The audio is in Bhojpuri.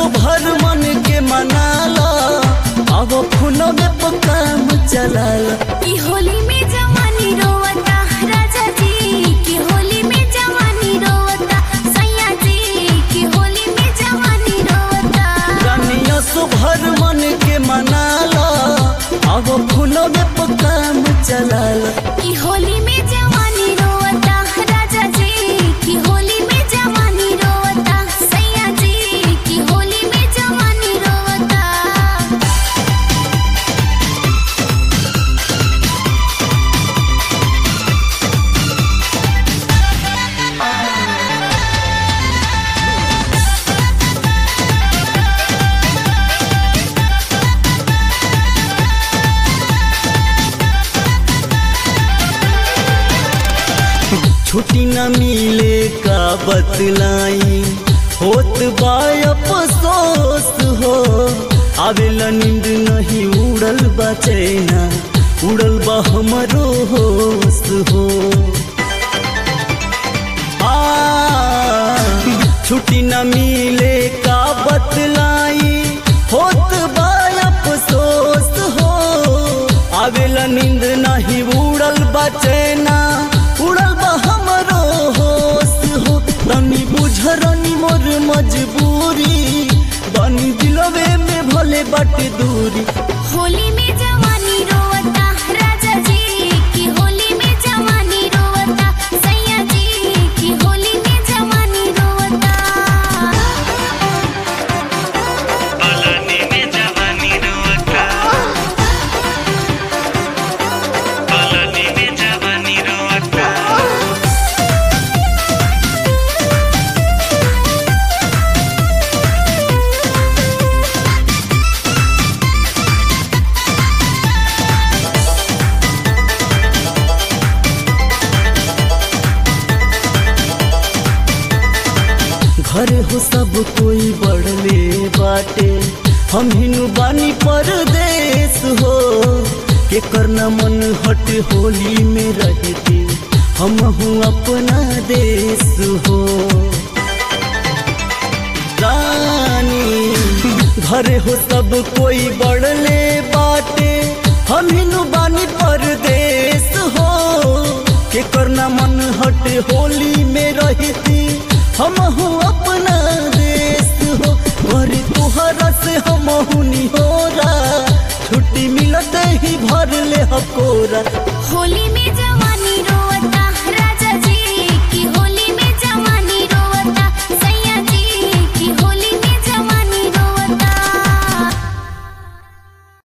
भर मन के मनाला अब फोनवे पर काम चलाला की होली में जवानी रोवता राजा जी की होली में जवानी रोवता सैया जी की होली में जवानी रोवता रानिया सो भर मन के मनाला अब फोनवे पर काम चलाला की होली में जवानी रोवता राजा जी की होली में जवानी रोवता सैया जी की होली में जवानी रोवता छुट्टी न मिले का बतलाई होत बा अफसोस हो आवेला नींद नहीं उड़ल बा चैना उड़ल बा हमरो होश हो आ, छुट्टी न मिले का बतलाई होत बा अफसोस हो आवेला नींद नहीं उड़ल बा चैना उड़ल बा हमरो होश हो तनी बुझरनी मोर मजबूरी बनी दिलवे में भले बट दूरी होली में जवानी रोवता राजा जी की होली में जवानी रोवता सैया जी की होली में जवानी रोवता पलानी में जवानी रोवता पलानी में जवानी रोवता घर हो सब कोई बढ़ले बाटे हम हिनु बानी परदेश हो के करना मन हट होली में रहते हम हूँ अपना देश हो रानी घर हो सब कोई बढ़ले बाटे हम हिनु बानी परदेश हो के करना मन हट होली में रहती हम हूँ अपना देश हो घर तुहरा से हम हुनी हो छुट्टी मिलते ही भर ले हकोरा होली में